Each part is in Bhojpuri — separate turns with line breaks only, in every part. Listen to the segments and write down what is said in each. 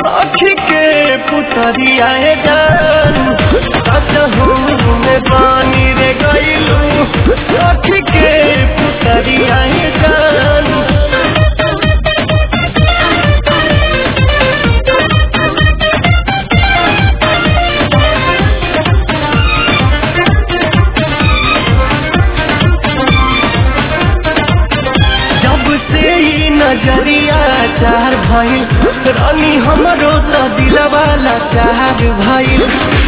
आखी के पुतरिया जान सचहू में पानी रे गईलू आखी के पुतरिया जान जब से ही नजरिया चार भइल रानी हमरो त दिलवाला चार भइल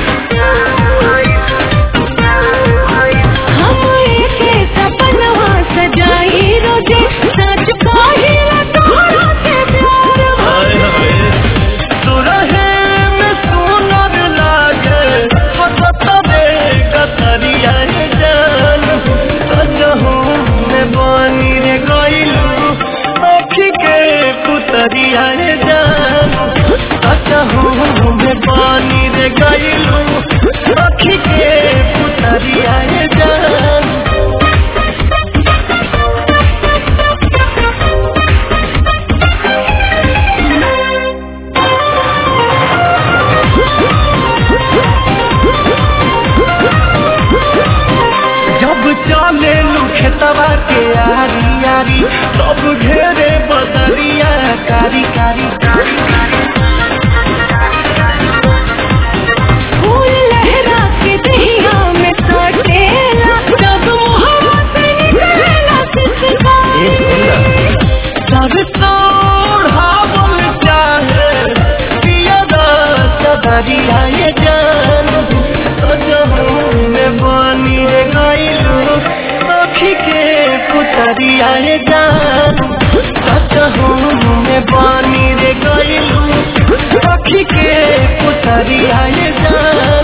हम एके सपनवा सजाई रोजे सच कहिला तोहरा से प्यार
सुरहे में सुनर लागे हसत बे कतरिया जान सजहू में बानी रे गइलू आखी के पुतरिया जान सजहू में बानी रे गइलू आखी के पुतरिया जान जब चले खेतवा के आरी आरी सब घेरे बदरिया कारी कारी
फूल लहरा के दहिया में सटेला जब मुहवा से निकलेला सिसकारी
सरसोढ़ावल चाहे पियरा चदरिया ये जान सजहू में बानी रे गइलू आखी के पुतरिया ये जान सजहू में बानी रे गइलू आखी के पुतरिया ये जान